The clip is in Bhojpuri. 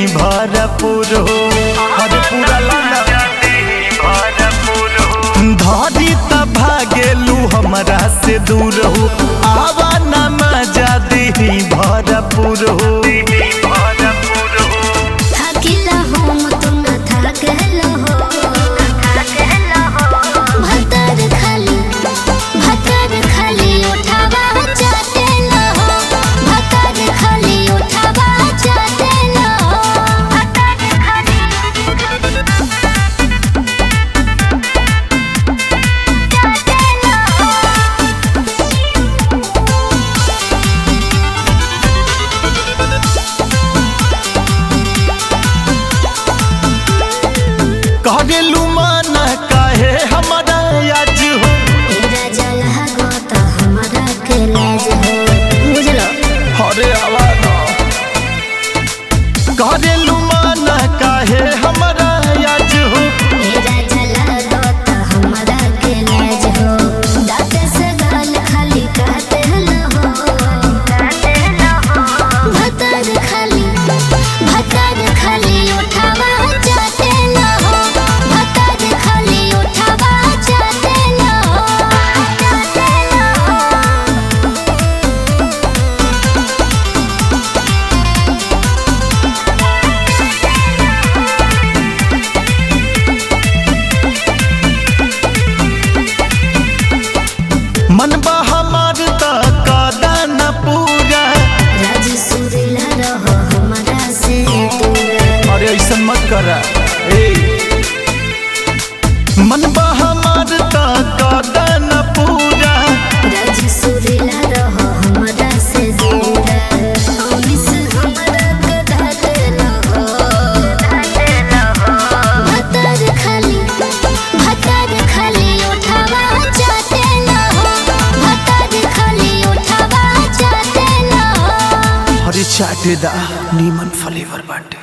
भरपूर हो हर पूरा लाला धरी त भागेलू हमरा से दूर हो आवा न मजा देही भरपूर हो থাকিলা হোম তোমরা থাকেলা হো ভাতার খালি ভাতার খালি ওঠাবা চাটেলা হো ভাতার খালি ওঠাবা চাটেলা হো ভাতার খালি চাটেলা হো करेलू माना काहे हमरा आज हो तेरा जलहा गोता हमरा के लाज हो बुझलो हरे आवाज करेलू माना काहे हमरा आज हो तेरा जलहा गोता हमरा के लाज हो दांत से गाल खाली काटे न हो काटे न हो भतर खाली भतर खाली उठावा चाटे न हो भतर खाली उठावा चाटे न हो चाटे न हो मन बा हमार त कादा न पूरा राज सुरीला रहो हमरा से दूर अरे ऐसा मत करा ए मन बा हमार त कादा न पूरा राज सुरीला रहो हमरा से दूर अमिस हमरा के धाते रहो धाते रहो भतर खाली भतर खाली उठावा चाटे रहो भतर खाली उठावा चाटे रहो हरे चाटे दा नीमन फ्लेवर बाटे